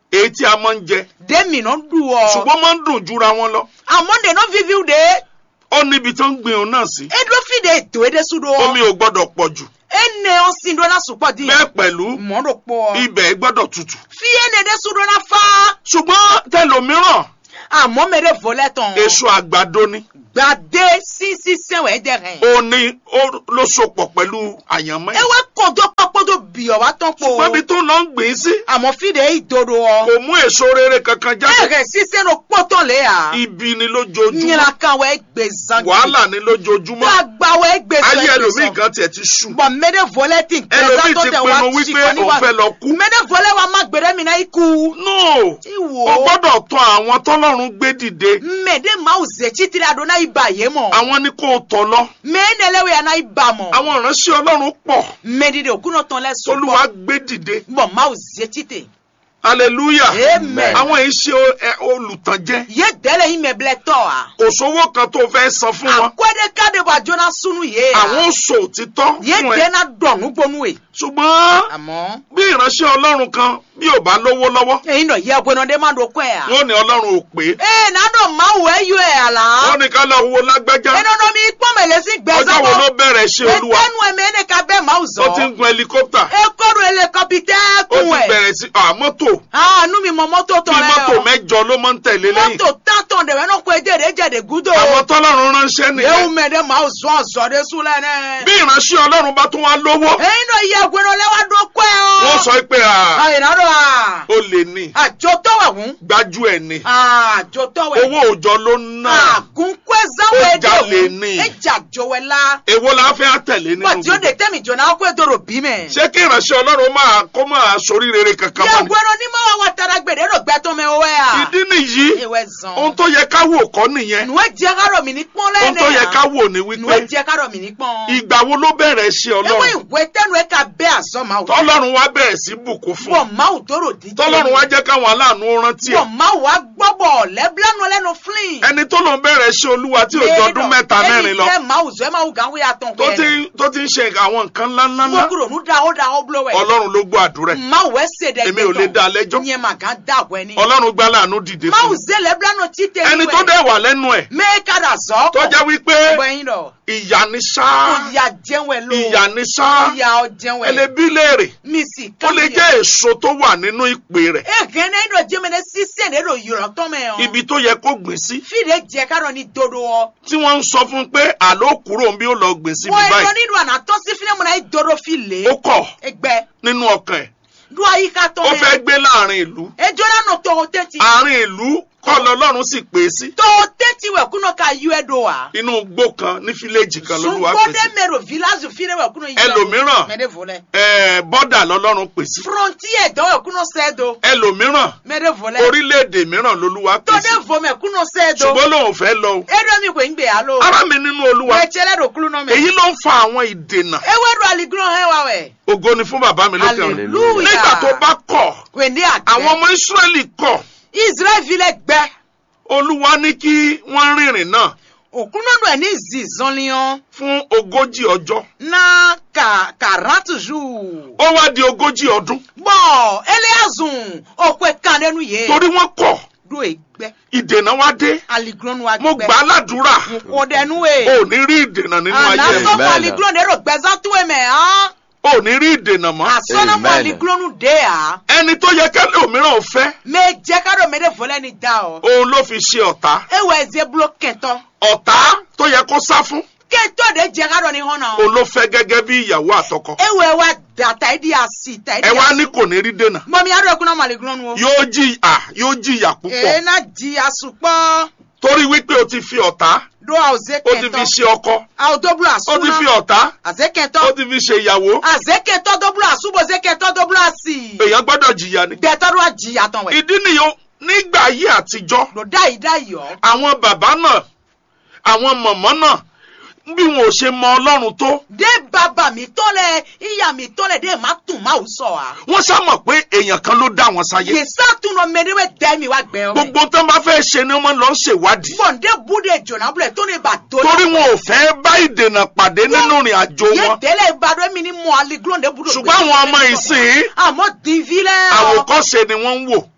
[SPEAKER 1] èyí tí a máa ń jẹ
[SPEAKER 2] de mi no du ọ
[SPEAKER 1] ṣùgbọ́n máa ń dùn jura wọn lọ
[SPEAKER 2] àmọ́ de no vivi o de
[SPEAKER 1] ó níbi tó ń gbin òun náà sí
[SPEAKER 2] edo fi de eto ede su do
[SPEAKER 1] omi ò gbọ́dọ̀ pọ̀ jù
[SPEAKER 2] ene o sin do na supọ di
[SPEAKER 1] bẹ́ẹ̀ pẹ̀lú
[SPEAKER 2] mọ do pọ
[SPEAKER 1] ibẹ̀ gbọ́dọ̀ tutù
[SPEAKER 2] fi ene de su do na fa
[SPEAKER 1] ṣùgbọ́n tẹlòmíràn
[SPEAKER 2] àmọ́ me de volẹ tán
[SPEAKER 1] èso àgbàdo ni
[SPEAKER 2] gbade sisi sẹwẹ de rẹ
[SPEAKER 1] ó ní ó ló sopọ̀ pẹ̀lú àyànmọ́ yìí.
[SPEAKER 2] ewe kodo kpọkpọdo bi ọ wa tán po
[SPEAKER 1] ṣùgbọ́n ibi tó lọ ń gbìn sí
[SPEAKER 2] àmọ́ fi de idodo ọ
[SPEAKER 1] kò mú èso rere kankan jáde
[SPEAKER 2] ẹrẹ sise no kpọtọ le ya
[SPEAKER 1] ibi ni lójoojúmọ́
[SPEAKER 2] nyina kan wẹ gbé zangi
[SPEAKER 1] wàhálà ni lójoojúmọ́
[SPEAKER 2] gbagba wẹ gbé sọ
[SPEAKER 1] ayé
[SPEAKER 2] ẹ
[SPEAKER 1] ẹlòmíì
[SPEAKER 2] gbé sọ
[SPEAKER 1] kan tiẹ̀ ti ṣú
[SPEAKER 2] bɔn mɛdɛ vɔlɛ ti
[SPEAKER 1] ẹlòmíì
[SPEAKER 2] gbɛzatɔ
[SPEAKER 1] ti
[SPEAKER 2] tɛ wa
[SPEAKER 1] pinnu
[SPEAKER 2] tsi
[SPEAKER 1] wípé
[SPEAKER 2] kɔni
[SPEAKER 1] òun
[SPEAKER 2] wa
[SPEAKER 1] fẹ́ lọ kú
[SPEAKER 2] mɛdɛ vɔlɛ wa ma gbɛdɛ mina i ku
[SPEAKER 1] no
[SPEAKER 2] iwo
[SPEAKER 1] o gbọ́dọ̀ tọ̀ àwọn tọ́lọ́run gbé dìde
[SPEAKER 2] mɛdɛ maaw zɛ titiri a do n'a yi ba ye mɔ
[SPEAKER 1] àwọn ni kò tọ̀ lọ
[SPEAKER 2] mɛ nɛlɛ wo ya n'a yi ba mɔ
[SPEAKER 1] àwọn ìránṣẹ́ ọlọ́run pọ̀
[SPEAKER 2] mɛdi de o kunna tɔn lɛ so
[SPEAKER 1] tolúwa gbé dìde
[SPEAKER 2] bɔn maaw zɛ tite
[SPEAKER 1] hallelujah
[SPEAKER 2] amen
[SPEAKER 1] àwọn yìí ṣe ẹ, olùtànjẹ
[SPEAKER 2] ye dɛlɛ yi mɛ bilɛ tɔ wa
[SPEAKER 1] kò sówó kan tó fẹ́ san fún wọn
[SPEAKER 2] akɔde ka de wa jona sunu ye
[SPEAKER 1] àwọn
[SPEAKER 2] ya
[SPEAKER 1] ò sọ òtítọ́
[SPEAKER 2] ye
[SPEAKER 1] fún ẹ
[SPEAKER 2] dɛna dɔnu gbɔnu ye
[SPEAKER 1] ṣùgbọ́n
[SPEAKER 2] àmọ́
[SPEAKER 1] bí ìránṣẹ́ ọlọ́run kan bí ò bá lówó lọ́wọ́
[SPEAKER 2] eyin dɔ yɛ gbɔnɔ de ma do kɔɛ ya
[SPEAKER 1] wọ́n ní ọlọ́run ò pé
[SPEAKER 2] ee n'a dɔn maaw wɛ yɔ ya la
[SPEAKER 1] wọ́n ní ká lọ wo lágbájá
[SPEAKER 2] enono mi kpɔmɛlɛ si
[SPEAKER 1] ọjọ́ wo ló
[SPEAKER 2] gbɛzatɔ.
[SPEAKER 1] bẹ̀rẹ̀ ṣe olúwa
[SPEAKER 2] Ẹtẹ́nu ẹ̀mẹ́ ní ká bẹ́ẹ̀ máa
[SPEAKER 1] ó ti ń
[SPEAKER 2] zọ.
[SPEAKER 1] gun helicopter
[SPEAKER 2] Ekoro helicopter
[SPEAKER 1] ó
[SPEAKER 2] kun
[SPEAKER 1] ti
[SPEAKER 2] ẹ̀.
[SPEAKER 1] bẹ̀rẹ̀ sí à mọ́tò
[SPEAKER 2] Àánú mi mọ mọ́tò tọ̀
[SPEAKER 1] bí
[SPEAKER 2] rẹ̀
[SPEAKER 1] mọ́tò
[SPEAKER 2] o.
[SPEAKER 1] mẹ́jọ ló máa ń tẹ̀lé lẹ́yìn
[SPEAKER 2] Mọ́tò tátọ̀ dẹ̀wẹ́ náà kó edé rẹ̀ jẹ̀dẹ̀ gúdò.
[SPEAKER 1] àwọn tọ́lọ́run ránṣẹ́
[SPEAKER 2] Ewu
[SPEAKER 1] nìyẹn
[SPEAKER 2] mẹ́ẹ̀dẹ́ máa zọ ọ̀zọ́ de súnlẹ̀ náà.
[SPEAKER 1] bí ìránṣẹ́ ọlọ́run bá tún wá lówó
[SPEAKER 2] Èyí náà yẹ ẹgbẹ́rún lẹ́wà dó kọ́ ẹ o.
[SPEAKER 1] wọ́n sọ pé à
[SPEAKER 2] Àyìnlá dọ̀ à.
[SPEAKER 1] ó lè ní
[SPEAKER 2] Àjọ tọ́wẹ̀ hùn.
[SPEAKER 1] gbájú ẹ̀ ní
[SPEAKER 2] Àjọ tọ́wẹ̀.
[SPEAKER 1] owó òòjọ́ ló ń ná
[SPEAKER 2] Àgùnkú ẹ̀záwọ̀
[SPEAKER 1] Ó
[SPEAKER 2] èdè
[SPEAKER 1] jalè
[SPEAKER 2] hùn.
[SPEAKER 1] ni.
[SPEAKER 2] Ẹ̀jà jọ̀wẹ̀ la.
[SPEAKER 1] èwo la fẹ́ àtẹ̀lé nínú
[SPEAKER 2] Bọ̀dí ó
[SPEAKER 1] gbogbo
[SPEAKER 2] de tẹ́mi jọ̀nà á kó èdòrò bí mẹ́.
[SPEAKER 1] ṣé kí ìránṣẹ́ ọlọ́run máa kó máa sorí rere kankan
[SPEAKER 2] Yẹ
[SPEAKER 1] mọ́ ni
[SPEAKER 2] ẹgbẹ́rún ní mọ́ wa tara gbèdé rò gbẹ́tọ́ mẹ́ owó ẹ̀ à.
[SPEAKER 1] ìdí nìyí
[SPEAKER 2] Ìwẹ̀ zan.
[SPEAKER 1] ohun tó yẹ ká wò kọ́ nìyẹn
[SPEAKER 2] nuwe jẹ kárọ̀ mi ní pọ́n
[SPEAKER 1] ohun
[SPEAKER 2] lẹ́nẹ̀
[SPEAKER 1] tó yẹ ká wò ní
[SPEAKER 2] nuwe
[SPEAKER 1] wípé
[SPEAKER 2] jẹ kárọ̀ mi ní pọ́n.
[SPEAKER 1] ìgbà wo ló bẹ̀rẹ̀ ṣe
[SPEAKER 2] ewé
[SPEAKER 1] ọlọ́run
[SPEAKER 2] ìwé tẹnu ẹ ká bẹ́ àzọ́ máa wò.
[SPEAKER 1] tọ́lọ́run wá bẹ̀rẹ̀ sí bùkún fún
[SPEAKER 2] bọ̀ máa wò tóró dídí.
[SPEAKER 1] tọ́lọ́run wá jẹ́ káwọn aláàánú rántí
[SPEAKER 2] bọ̀
[SPEAKER 1] ẹ̀
[SPEAKER 2] máa wò á gbọ́bọ̀ lẹ́bílẹ́nu lẹ́nu flin.
[SPEAKER 1] ẹni tó lòun bẹ̀rẹ̀ ṣe olúwa tí ò jọ ọdún mẹ́ta mẹ́rin lọ
[SPEAKER 2] ẹni tẹ́ máa wò zọ́ ẹ máa wò gàn wíyà tán
[SPEAKER 1] tó ti tó ti ń ṣe àwọn nǹkan ńláńlá
[SPEAKER 2] mo kúrò ní da ó da ó bulo wẹ̀.
[SPEAKER 1] ọlọ́run ló gbọ́ àdúrà ẹ̀
[SPEAKER 2] máa wò ẹ ṣèdè
[SPEAKER 1] èmi ò lè dá a lẹ́jọ́
[SPEAKER 2] nyẹ màá gàn dá àbọ̀ ẹni.
[SPEAKER 1] ọlọ́run gbá láàánú dìde
[SPEAKER 2] máa
[SPEAKER 1] fún
[SPEAKER 2] wò
[SPEAKER 1] mi
[SPEAKER 2] zẹ́ lẹ́bílẹ́nu títẹ̀
[SPEAKER 1] ẹni tó dẹ̀ wà lẹ́nu ẹ̀
[SPEAKER 2] mẹ́ẹ̀kadà zọ́.
[SPEAKER 1] tó jẹ́ wípé
[SPEAKER 2] bọ̀ ẹyin dọ̀.
[SPEAKER 1] ìyà ni ṣá
[SPEAKER 2] ìyà jẹun ẹ ló.
[SPEAKER 1] ìyà ni ṣá
[SPEAKER 2] ìyà ọjẹun ẹ.
[SPEAKER 1] ẹlẹ́bí léèrè
[SPEAKER 2] mi sì
[SPEAKER 1] ó lè jẹ́ èso tó wà nínú ìpè rẹ̀
[SPEAKER 2] ege ne do jeme ne sise ne do yọrọ tọmẹ o.
[SPEAKER 1] ibi tó yẹ kó gbìn sí
[SPEAKER 2] fìdí jẹ kárọ ni dodo ọ.
[SPEAKER 1] tí wọ́n ń sọ fún un pé àló kúrò ń bí ó lọ gbìn síbi
[SPEAKER 2] wọ́n ẹ̀rọ
[SPEAKER 1] báyìí
[SPEAKER 2] nínú àná tó sí fílẹ̀ múná dodo fi lè.
[SPEAKER 1] ó kọ̀
[SPEAKER 2] ẹgbẹ́
[SPEAKER 1] nínú ọkàn ẹ̀
[SPEAKER 2] do àyíká
[SPEAKER 1] ó
[SPEAKER 2] tọmẹ.
[SPEAKER 1] fẹ́ gbé láàrin ìlú
[SPEAKER 2] ejò náà tó o tẹ́tí.
[SPEAKER 1] àárín ìlú kọ́ lọ́lọ́run sì pè é sí
[SPEAKER 2] tó o tẹ́tí wẹ̀ kúnà ká yú ẹ do wa.
[SPEAKER 1] inú igbó kan ní fíléèjì kan lolúwa pè
[SPEAKER 2] sungbọ́dé
[SPEAKER 1] sí
[SPEAKER 2] mẹ́rọ village fílẹ̀ wẹ̀ kúnà yú ẹ do.
[SPEAKER 1] Ẹlòmíràn.
[SPEAKER 2] mẹ́rẹ̀ volẹ̀.
[SPEAKER 1] ẹ̀ẹ́ bọ́dà lọ́lọ́run pè sí
[SPEAKER 2] frontier dọ́wọ̀ kúnà sẹ́ẹ̀dọ̀.
[SPEAKER 1] ẹlòmíràn
[SPEAKER 2] mẹ́rẹ̀ volẹ̀.
[SPEAKER 1] orílẹ̀-èdè mìíràn lolúwa pè sí
[SPEAKER 2] tọ́dẹ̀ vomẹ̀ kúnà sẹ́ẹ̀dọ̀.
[SPEAKER 1] ṣùgbọ́n lòun fẹ́ lọ o
[SPEAKER 2] edo mi kò ń gbé alo.
[SPEAKER 1] ara mi nínú olúwa
[SPEAKER 2] wẹ̀tsẹ̀lẹ̀ do kúlù náà mẹ́.
[SPEAKER 1] èyí ló ń fa àwọn ìdènà
[SPEAKER 2] ewé do aligbọ́n hẹ́ wa wẹ̀.
[SPEAKER 1] ògo ni fún bàbá mi lókè ọ̀run
[SPEAKER 2] hallelujah.
[SPEAKER 1] nígbà tó bá kọ̀
[SPEAKER 2] wende àgbẹ̀.
[SPEAKER 1] àwọn ọmọ Ísírẹ́lì kọ̀
[SPEAKER 2] israel filẹ̀ gbẹ.
[SPEAKER 1] olúwa ní kí wọ́n rìnrìn náà
[SPEAKER 2] òkúnnọ́dù ẹ̀ ní zizanliyan
[SPEAKER 1] fún ogójì ọjọ́
[SPEAKER 2] na ka quarante jours.
[SPEAKER 1] ó wá di ogójì ọdún
[SPEAKER 2] bọ́n eléyàzùn òkú ẹ̀ka lẹ́nu yé.
[SPEAKER 1] torí wọ́n kọ̀
[SPEAKER 2] do ẹgbẹ́
[SPEAKER 1] ìdènà wá dé
[SPEAKER 2] aligrọ́nù wa
[SPEAKER 1] mo gbà á ládùúrà
[SPEAKER 2] kò dẹnu
[SPEAKER 1] ò
[SPEAKER 2] ẹ̀.
[SPEAKER 1] ní rí ìdènà nínú ayé
[SPEAKER 2] àná
[SPEAKER 1] ẹ̀
[SPEAKER 2] sọ́kọ̀
[SPEAKER 3] Amen.
[SPEAKER 2] aligrọ́nù ẹ̀rọ gbẹ́sán tó ẹ̀ mẹ́ hàn.
[SPEAKER 1] ò ní rí ìdènà mọ́
[SPEAKER 2] àsọ̀nàmọ́
[SPEAKER 3] Amen.
[SPEAKER 2] aligrọ́nù dé à.
[SPEAKER 1] ẹni tó yẹ kẹ́lẹ́ òmíràn ò fẹ́
[SPEAKER 2] mẹ jẹ́ kárọ̀ mẹ́rẹ̀ fọlẹ́ ni dá ọ.
[SPEAKER 1] òun ló fi ṣe ọ̀tá
[SPEAKER 2] ewé ẹ̀zẹ̀ bulo kẹtọ́.
[SPEAKER 1] ọ̀tá tó yẹ kó sá fún
[SPEAKER 2] kẹtọ́ de jẹ́ kárọ̀ ni hàn náà.
[SPEAKER 1] òun ló fẹ́ gẹ́gẹ́ bí ìyàwó àtọkọ
[SPEAKER 2] ewé wa dàtà ẹ̀dí àsì tà ẹ̀dí
[SPEAKER 1] ẹ wá
[SPEAKER 2] àsì.
[SPEAKER 1] ní kò ní rí dènà
[SPEAKER 2] mọ̀mí arọ ẹ̀kúnná màlẹ́gúnrún o.
[SPEAKER 1] yóò jìyà yóò jìyà púpọ̀
[SPEAKER 2] èèna di asùpọ̀
[SPEAKER 1] torí wípé o ti fi ọ̀tá
[SPEAKER 2] do àwòzé
[SPEAKER 1] o ti fi
[SPEAKER 2] kẹtọ́.
[SPEAKER 1] ṣe ọkọ
[SPEAKER 2] àwòdóbulà
[SPEAKER 1] o ti fi
[SPEAKER 2] súná.
[SPEAKER 1] ọ̀tá
[SPEAKER 2] àzé
[SPEAKER 1] o
[SPEAKER 2] kẹtọ́.
[SPEAKER 1] ti fi ṣe ìyàwó
[SPEAKER 2] àzé kẹtọ́ dóbulà súbòzé kẹtọ́ dóbulà sí.
[SPEAKER 1] èèyàn gbọ́dọ̀ jìyà ni
[SPEAKER 2] gbẹtọ́ ló wà jìyà tán wẹ̀.
[SPEAKER 1] ìdí nìyó nígbà ayé àtijọ́
[SPEAKER 2] lò dá yìí dá yìí ọ́.
[SPEAKER 1] àwọn bàbá náà àwọn mọ̀mọ́ náà bí wọn ò ṣe mọ ọlọ́run tó
[SPEAKER 2] dé bàbá mi tọ́lẹ̀ ìyá mi tọ́lẹ̀ dé má tún má ò sọ wa.
[SPEAKER 1] wọ́n sá mọ̀ pé èèyàn kan ló dá wọn sáyé
[SPEAKER 2] yèsà tún lọ mẹ́rẹ́wẹ́ dẹ́ mi wá gbẹ́ ọ.
[SPEAKER 1] gbogbo tó ń bá fẹ́ ṣe ni wọ́n lọ ń ṣèwádìí
[SPEAKER 2] bọ̀ǹdé búdé jọ̀nà búlẹ̀ tó ní bà tó.
[SPEAKER 1] torí wọn ò fẹ́ bá ìdènà pàdé nínú ìrìn àjò
[SPEAKER 2] yé
[SPEAKER 1] wọn
[SPEAKER 2] délé ìbàdàn mi ní mọ aliglóńdé búdó.
[SPEAKER 1] ṣùgbọ́n àwọn ọmọ ìsìn
[SPEAKER 2] àmọ́ dìvílẹ̀ ọ.
[SPEAKER 1] àwòkọ́ṣe ni wọ́n ń wò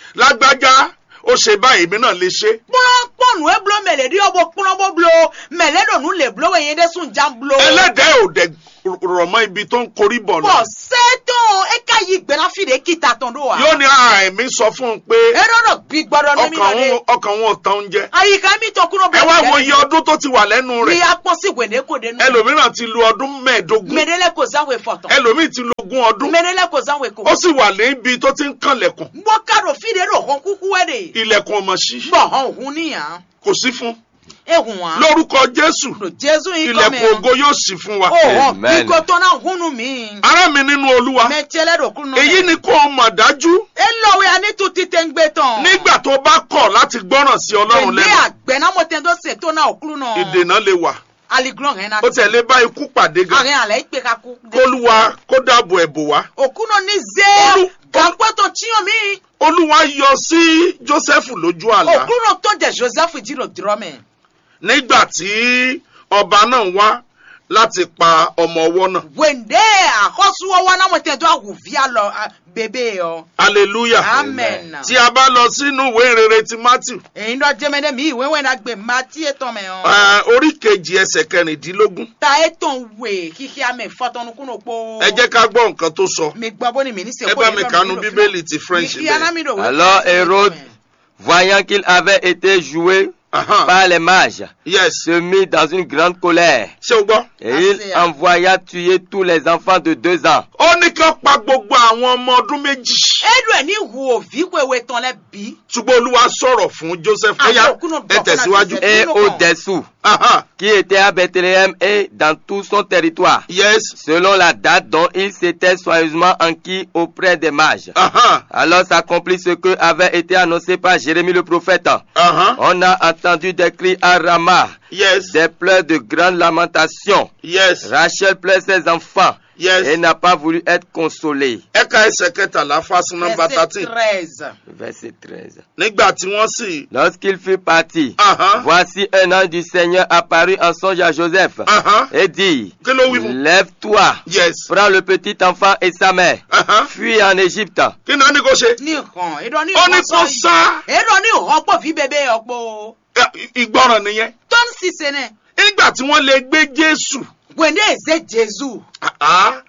[SPEAKER 1] lágbájá ó ṣe báyìí èmi náà lè ṣe
[SPEAKER 2] kplɔ kpɔnu eblo mele ɖi ɔbɔ kplɔ bɔ blo mele ɖo nu le blo weye ɖe sun jam blo.
[SPEAKER 1] ẹlẹ́dẹ̀ẹ́ ò dẹ̀ rọ̀ mọ́ ibi tó ń korí bọ̀ lọ
[SPEAKER 2] bɔn sɛtɔn eka yi gbɛna fi de kita tɔn do wa.
[SPEAKER 1] yóò ní àìmí sọ fún un pé
[SPEAKER 2] eɖɔɖɔ gbi gbɔdɔ ne mi
[SPEAKER 1] ọkàn
[SPEAKER 2] nɔ
[SPEAKER 1] òun
[SPEAKER 2] de.
[SPEAKER 1] ọkàn òun ò tán oúnjẹ
[SPEAKER 2] ayika mi tɔ kuno
[SPEAKER 1] ẹ wá wo iye ọdún tó ti wà lẹ́nu
[SPEAKER 2] mi
[SPEAKER 1] rẹ̀
[SPEAKER 2] akpɔ si wende ko de nu.
[SPEAKER 1] ẹlòmíràn ti lu ọdún mẹ́ẹ̀ẹ́dógún
[SPEAKER 2] mɛdele ko zanwe fɔtɔn.
[SPEAKER 1] ẹlòmíì ti lu ogún ọdún
[SPEAKER 2] mɛdele ko zanwe ko.
[SPEAKER 1] ó sì wà níbi tó ti ń kànlẹ̀kùn
[SPEAKER 2] bɔ kado fi de do hɔn kuku wɛ de.
[SPEAKER 1] ilẹ̀kùn ọmọ sí
[SPEAKER 2] bɔn hɔn hun ni yan.
[SPEAKER 1] kò sí fún
[SPEAKER 2] ehun wa.
[SPEAKER 1] lórúkọ jésù
[SPEAKER 2] lo jesu yi
[SPEAKER 1] ilẹ̀kùn
[SPEAKER 2] kɔmɛ.
[SPEAKER 1] ògo yóò sì fún wa
[SPEAKER 2] o hɔn
[SPEAKER 3] Amen.
[SPEAKER 2] bikoto na hunu mi.
[SPEAKER 1] ará mi nínú olúwa
[SPEAKER 2] mɛ tiɛlɛ do kunu.
[SPEAKER 1] èyí ni kó o mọ̀ dájú
[SPEAKER 2] elɔwe ani tu ti tɛ ń gbé tán.
[SPEAKER 1] nígbà tó bá kọ̀ láti gbọ́ràn sí ọlọ́run
[SPEAKER 2] Èmi
[SPEAKER 1] lẹ́nu
[SPEAKER 2] àgbẹ̀ náà mo tẹ́ tó ṣe tó náà òkúrú náà.
[SPEAKER 1] ìdènà lè wà
[SPEAKER 2] Aliglọ́n rẹ̀ náà.
[SPEAKER 1] ó tẹ̀lé bá ikú pàdé gan
[SPEAKER 2] Àárín àlẹ́ ìpè ká kú.
[SPEAKER 1] kólúwa kó dáàbò ẹ̀bò wá
[SPEAKER 2] Òkú náà ní
[SPEAKER 1] Olú-
[SPEAKER 2] zé. Gàpẹ́ tó tíyàn mí.
[SPEAKER 1] olúwa yọ sí jósẹ́fù lójú àlá
[SPEAKER 2] Òkú náà tó jẹ Joseph jìrò dúrọ́mẹ̀.
[SPEAKER 1] nígbà tí ọba náà wá láti pa ọmọ ọwọ́ náà
[SPEAKER 2] Wèndé àkọ́sùwọ́wọ́ náà mo tẹ́ tó àwùvíà lọ à, bèbè ọ.
[SPEAKER 1] hallelujah
[SPEAKER 2] Amen.
[SPEAKER 1] tí a bá lọ sínú ìwé ìrere ti matthew
[SPEAKER 2] Èyí lọ jẹ́mẹ́dẹ́ mi ìwé wẹ̀ náà gbé Mátí ètò mẹ́ ọ.
[SPEAKER 1] eh, orí kejì ẹsẹ̀ kẹrìndínlógún
[SPEAKER 2] Ta ètò wè kíkí àmì fọ́tọ́nu kúnnù pọ̀.
[SPEAKER 1] ẹ jẹ́ ká gbọ́ nǹkan tó sọ
[SPEAKER 2] Mi gbọ́ bó ni mi ní
[SPEAKER 1] ẹ bá mi kànú bíbélì ti french bẹ́ẹ̀.
[SPEAKER 3] Alors Hérode, voyant qu'il avait été joué
[SPEAKER 1] Aha,
[SPEAKER 3] par les mages,
[SPEAKER 1] yes
[SPEAKER 3] se mit dans une grande colère.
[SPEAKER 1] ṣé o gbọ́.
[SPEAKER 3] Et il envoya tuer tous les enfants de deux ans.
[SPEAKER 1] ó ní kí wọ́n pa gbogbo àwọn ọmọ ọdún méjì
[SPEAKER 2] Edu ẹ̀ ní hu òví wéwé tán lẹ́ bí.
[SPEAKER 1] ṣùgbọ́n olúwa sọ̀rọ̀ fún joseph ó yá ẹ tẹ̀síwájú.
[SPEAKER 3] Et au-dessous,
[SPEAKER 1] Aha,
[SPEAKER 3] qui était à Bethléem et dans tout son territoire,
[SPEAKER 1] yes
[SPEAKER 3] selon la date dont il s'était soigneusement enquis auprès des mages.
[SPEAKER 1] aha,
[SPEAKER 3] Alors s'accomplit ce que avait été annoncé par Jérémie le prophète.
[SPEAKER 1] aha,
[SPEAKER 3] On a entendu des cris à Rama,
[SPEAKER 1] yes
[SPEAKER 3] des pleurs de grande lamentation.
[SPEAKER 1] yes
[SPEAKER 3] Rachel pleure ses enfants et
[SPEAKER 1] yes.
[SPEAKER 3] n'a pas voulu être consolée.
[SPEAKER 1] ẹ̀ka ẹsẹ̀ kẹtàlá fásitì nọmba thirteen
[SPEAKER 2] treize.
[SPEAKER 3] Verset 13.
[SPEAKER 1] nígbà tí wọ́n sì.
[SPEAKER 3] Lorsqu'il fut parti,
[SPEAKER 1] Aha,
[SPEAKER 3] voici un ange du Seigneur apparut en songe à Joseph
[SPEAKER 1] aha,
[SPEAKER 3] et dit,
[SPEAKER 1] kí ló wí fún.
[SPEAKER 3] Lève-toi,
[SPEAKER 1] yes
[SPEAKER 3] prends le petit enfant et sa mère,
[SPEAKER 1] aha,
[SPEAKER 3] fuis en Égypte.
[SPEAKER 1] kí ni wọ́n ní kó ṣe.
[SPEAKER 2] ní ìhàn èdò ní
[SPEAKER 1] ó ní
[SPEAKER 2] ìhàn
[SPEAKER 1] kó sá
[SPEAKER 2] èdò ní ìhàn pọ̀ fi bèbè ọ̀pọ̀
[SPEAKER 1] ẹ, ìgbọràn nìyẹn.
[SPEAKER 2] tó ń ṣiṣẹ́ náà
[SPEAKER 1] nígbà tí wọ́n lè gbé jésù.
[SPEAKER 2] wèndé èzé jésù
[SPEAKER 1] aha,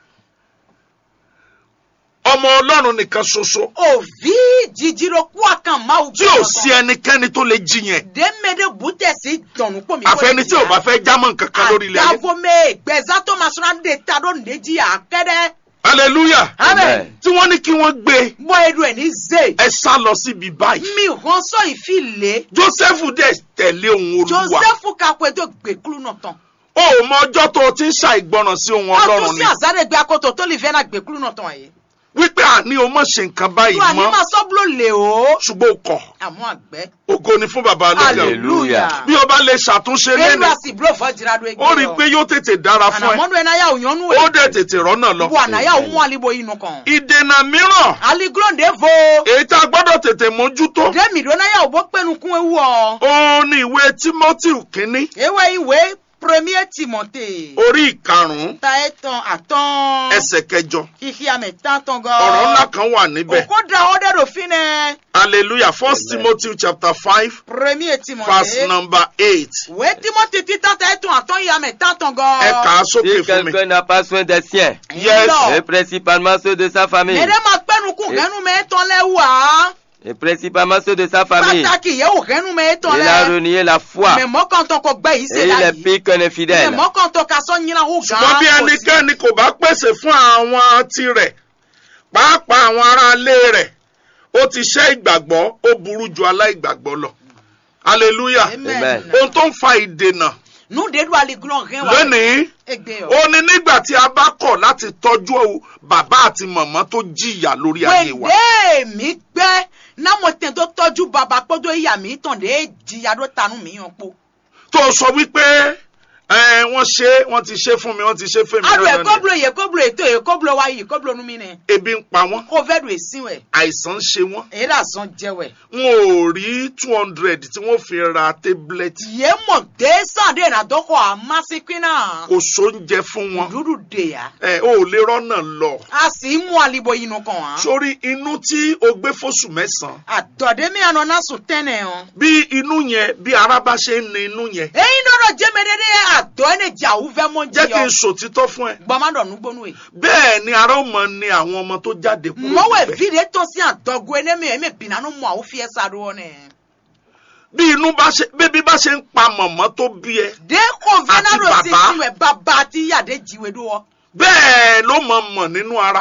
[SPEAKER 1] ọmọ ọlọ́run nìkan ṣoṣo
[SPEAKER 2] òví jíjírò kú àkàn máa
[SPEAKER 1] tí ò sí ẹnikẹ́ni tó lè jí yẹn.
[SPEAKER 2] dèmédé bùtẹ̀sí dọ̀nù pọ̀ mi.
[SPEAKER 1] àfẹni tí ò bá fẹ́ jámọ́ nǹkan kan lórí ilẹ̀ ayé.
[SPEAKER 2] àdàbọ̀mẹ́ gbẹ̀zá tó máa sọ̀rọ̀ de ta ló ní jí àkẹ́rẹ́.
[SPEAKER 1] hallelujah.
[SPEAKER 2] amen.
[SPEAKER 1] tí wọ́n ní kí wọ́n gbé
[SPEAKER 2] bọ́ edu ẹ̀ ní zè.
[SPEAKER 1] ẹ sá lọ síbi báyìí.
[SPEAKER 2] mi hàn sọ ìfilè.
[SPEAKER 1] joseph dẹ̀ tẹ̀lé ohun olúwa.
[SPEAKER 2] joseph kakwe tó gbẹ̀kúrú náà tán.
[SPEAKER 1] o ò mọ ọjọ́ tó o ti ń ṣàìgbọràn sí ohun
[SPEAKER 2] wọ́n tún
[SPEAKER 1] ọlọ́run
[SPEAKER 2] sí
[SPEAKER 1] ni.
[SPEAKER 2] àzárẹ̀ gbé akoto tó lè fẹ́ náà gbẹ̀kúrú náà tán yìí.
[SPEAKER 1] wípé àní o mọ̀ ṣe nǹkan báyìí
[SPEAKER 2] tó àní
[SPEAKER 1] mọ́
[SPEAKER 2] máa sọ́bùlò lè o.
[SPEAKER 1] ṣùgbọ́n o kọ̀
[SPEAKER 2] àmọ́ àgbẹ̀.
[SPEAKER 1] ògo ni fún baba lókè ọ̀run.
[SPEAKER 3] Hallelujah.
[SPEAKER 1] bí o bá lè ṣàtúnṣe
[SPEAKER 2] kéwàá
[SPEAKER 1] lẹ́nu
[SPEAKER 2] sì búrò fọ́ jìrà do egbe
[SPEAKER 1] ó rí i pé yóò tètè dára fún ẹ
[SPEAKER 2] ànàmọ́dún ẹ̀ náà yà òyìnbó
[SPEAKER 1] ó dẹ̀ tètè rọ́nà lọ.
[SPEAKER 2] bu ànáyà òun àlìbò inú kan.
[SPEAKER 1] ìdènà mìíràn
[SPEAKER 2] aliglonde vo.
[SPEAKER 1] èyí tá a gbọ́dọ̀ tètè mójútó
[SPEAKER 2] dèmi ló náà yà òbó pẹ́nu kún ewu ọ.
[SPEAKER 1] ó ní ìwé timothy kínní
[SPEAKER 2] ewé ìwé premier timote.
[SPEAKER 1] orí ìkarùn-ún
[SPEAKER 2] ta ẹ tán àtán.
[SPEAKER 1] ẹsẹ̀ kẹjọ
[SPEAKER 2] kìkì àmì tán tán gan.
[SPEAKER 1] ọ̀rọ̀ ńlá kan wà níbẹ̀
[SPEAKER 2] òkú da ọdẹ ròfin nẹ.
[SPEAKER 1] hallelujah first
[SPEAKER 3] Amen.
[SPEAKER 1] timothy chapter five
[SPEAKER 2] premier timote.
[SPEAKER 1] verse number eight
[SPEAKER 2] ìwé timote títà ta ẹ tán àtán yìí àmì tán tán gan.
[SPEAKER 1] ẹ kà á sókè
[SPEAKER 3] Si
[SPEAKER 1] fún mi
[SPEAKER 3] quelqu'un n'a pas soin des siens,
[SPEAKER 1] Yes.
[SPEAKER 3] et principalement ceux de sa famille,
[SPEAKER 2] mẹ̀rẹ̀ máa pẹ́nu kún
[SPEAKER 3] Eh.
[SPEAKER 2] kẹ́nu mẹ́ tán lẹ́ wà.
[SPEAKER 3] et principalement ceux de sa famille,
[SPEAKER 2] pàtàkì yẹ wò kẹ́nu mẹ́ tán
[SPEAKER 3] il a
[SPEAKER 2] lẹ́.
[SPEAKER 3] renié la foi,
[SPEAKER 2] mẹ̀mọ́ kan tán kọ gbẹ́ yìí
[SPEAKER 3] et
[SPEAKER 2] ṣe
[SPEAKER 3] il est
[SPEAKER 2] láyìí.
[SPEAKER 3] pire qu'un infidèle.
[SPEAKER 2] mẹ̀mọ́ kan tán ka sọ nyina wò gan.
[SPEAKER 1] ṣùgbọ́n bí ẹnikẹ́ni kò bá pèsè fún àwọn tirẹ̀ pàápàá àwọn aráalé rẹ̀ ó ti ṣẹ́ ìgbàgbọ́ ó burú ju aláìgbàgbọ́ lọ hallelujah
[SPEAKER 3] Amen.
[SPEAKER 1] ohun tó ń fa ìdènà
[SPEAKER 2] nu dedu aliglon rẹ wa.
[SPEAKER 1] lónìí
[SPEAKER 2] egbe
[SPEAKER 1] ó ní nígbà tí a bá kọ̀ láti tọ́jú bàbá àti màmá tó jìyà lórí ayé wa
[SPEAKER 2] wende mi gbẹ náà tẹ̀ tó tọ́jú bàbá kpọ́dọ̀ ìyá mi tàn dé jìyà tó tanú mi yàn po.
[SPEAKER 1] tó sọ wípé ẹ wọ́n ṣe wọ́n ti ṣe fún mi wọ́n ti ṣe fún mi
[SPEAKER 2] alo
[SPEAKER 1] náà ni.
[SPEAKER 2] ekoblo yi ekoblo eto ekoblo wa yi ekoblo nu mi ne
[SPEAKER 1] ebi ń pa wọ́n
[SPEAKER 2] ko fẹ́ do esi wẹ̀
[SPEAKER 1] àìsàn ń ṣe wọ́n
[SPEAKER 2] èyí là sàn jẹ wẹ̀.
[SPEAKER 1] wọn ò rí two hundred tí wọ́n fi ra tablet
[SPEAKER 2] yé mọ̀ dé sàn dé nà dọ́kọ̀ àmásíkín náà
[SPEAKER 1] kò sóúnjẹ fún wọn
[SPEAKER 2] dúdú dè ya
[SPEAKER 1] ẹ ò lè rọ́nà lọ
[SPEAKER 2] a sì mú alibo yìí nù kàn án.
[SPEAKER 1] sórí inú tí o gbé fóṣù mẹ́sàn-án
[SPEAKER 2] àdọ̀dé mi àná náà sùn tẹ́nẹ̀ hàn.
[SPEAKER 1] bí inú yẹn bí ara bá ṣe ń ni inú yẹn
[SPEAKER 2] èyí dọ́dọ̀ jẹ́mẹ́dẹ́dẹ́ àdọ́ ẹ̀ ní jà ó fẹ́ mọ́
[SPEAKER 1] jẹ́ kí n
[SPEAKER 2] jiyọ.
[SPEAKER 1] sòtítọ́ fún ẹ
[SPEAKER 2] gbọ́mọdọ̀ nugbónú ẹ̀.
[SPEAKER 1] bẹ́ẹ̀ ni ara ó mọ ni àwọn ọmọ tó jáde kúrò
[SPEAKER 2] mọ́wọ́
[SPEAKER 1] níbẹ̀.
[SPEAKER 2] ìfìdí tó sí àdọ́gbó ẹ̀ ní mi bìnnà nù mọ́ àwọn fi ẹ̀ sáré wọn nẹ̀.
[SPEAKER 1] bí inú bá ṣe bébí bá ṣe ń pa mọ̀mọ́ tó bí ẹ
[SPEAKER 2] dé kò fẹ́ náà
[SPEAKER 1] Àti
[SPEAKER 2] lọ sí
[SPEAKER 1] bàbá.
[SPEAKER 2] tiwẹ̀ bàbá àti yàdé jìwé dúró.
[SPEAKER 1] bẹ́ẹ̀ ló mọ̀ mọ̀ nínú ara